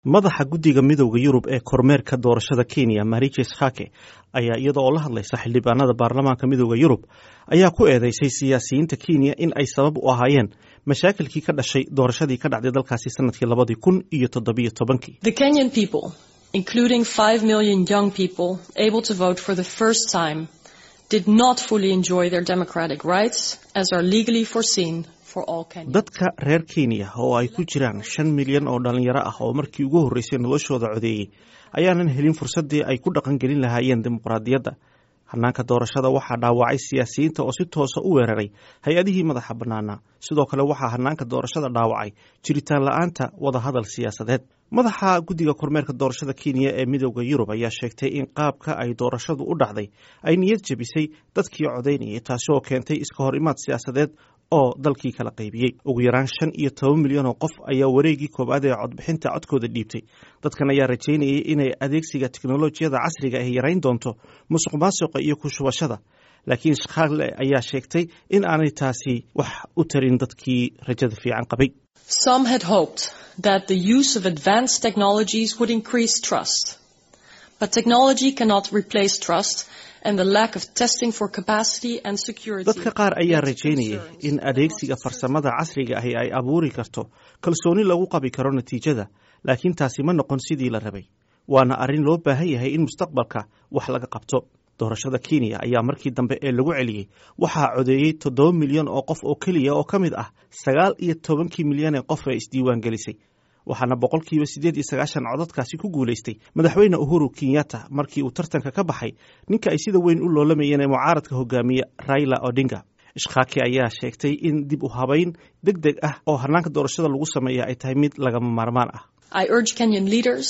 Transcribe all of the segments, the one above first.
madaxa guddiga midowda yurub ee kormeerka doorashada kenya mariches hake ayaa iyada oo la hadlaysa xildhibaanada baarlamaanka midowda yurub ayaa ku eedeysay siyaasiyiinta kenya in ay sabab u ahaayeen mashaakilkii ka dhashay doorashadii ka dhacday dalkaasi sanadkii labadii kun iyo toddobiyo tobankii The Kenyan people, including 5 million young people able to vote for the first time, did not fully enjoy their democratic rights as are legally foreseen for all Kenyans. dadka reer kenya oo ay ku jiraan shan milyan oo dhalinyaro ah oo markii ugu horreysay noloshooda codeeyey ayaanan helin fursaddii ay ku dhaqangelin lahaayeen dimuqraadiyadda hanaanka doorashada waxaa dhaawacay siyaasiyiinta oo si toosa u weeraray hay-adihii madaxa bannaanaa sidoo kale waxaa hanaanka doorashada dhaawacay jiritaan la-aanta wadahadal siyaasadeed madaxa guddiga kormeerka doorashada kenya ee midowda yurub ayaa sheegtay in qaabka ay doorashadu u dhacday ay niyad jebisay dadkii codaynayay taasi oo keentay iska hor imaad siyaasadeed oo dalkii kala qaybiyey ugu yaraan shan iyo toban milyan oo qof ayaa wareegii koowaad ee codbixinta codkooda dhiibtay dadkan ayaa rajaynayay inay adeegsiga teknolojiyada casriga ah yarayn doonto musuq maasuqa iyo ku shubashada laakiin shakhaale ayaa sheegtay in aanay taasi wax u tarin dadkii rajada fiican qabay Some had hoped that the use of advanced technologies would increase trust. But technology cannot replace trust, and the lack of testing for capacity and security. dadka qaar ayaa led to rajaynayay concerns in adeegsiga farsamada casriga ahi ay abuuri karto kalsooni lagu qabi karo natiijada laakiin taasi ma noqon sidii la rabay waana arrin loo baahan yahay in mustaqbalka wax laga qabto doorashada kenya ayaa markii dambe ee lagu celiyey waxaa codeeyey toddoba milyan oo qof oo keliya oo ka mid ah sagaal iyo tobankii milyan ee qof ee isdiiwaan gelisay waxaana boqolkiiba siddeed iyo sagaashan codadkaasi ku guulaystay madaxweyne uhuru kenyatta markii uu tartanka ka baxay ninka ay sida weyn u loolamayeen ee mucaaradka hogaamiye raila odinga ishkaaki ayaa sheegtay in dib u habayn deg deg ah oo hanaanka doorashada lagu sameeya ay tahay mid lagama maarmaan ah I urge Kenyan leaders,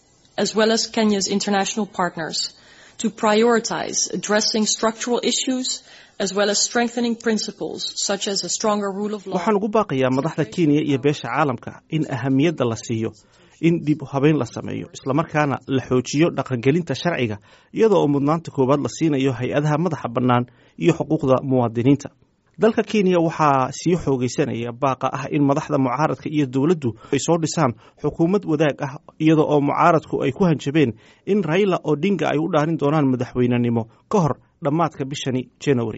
as well as Kenya's international partners, to prioritize addressing structural issues as well as strengthening principles such as a stronger rule of law. waxaan ugu baaqayaa madaxda kenya iyo beesha caalamka in ahamiyadda la siiyo in dib u habeyn la sameeyo islamarkaana la xoojiyo dhaqangelinta sharciga iyada oo mudnaanta koowaad la siinayo hay-adaha madaxa bannaan iyo xuquuqda muwaadiniinta dalka kenya waxaa sii xoogeysanaya baaqa ah in madaxda mucaaradka iyo dowladdu ay soo dhisaan xukuumad wadaag ah iyada oo mucaaradku ay ku hanjabeen in raila odinga ay u dhaarin doonaan madaxweynenimo ka hor dhammaadka bishani january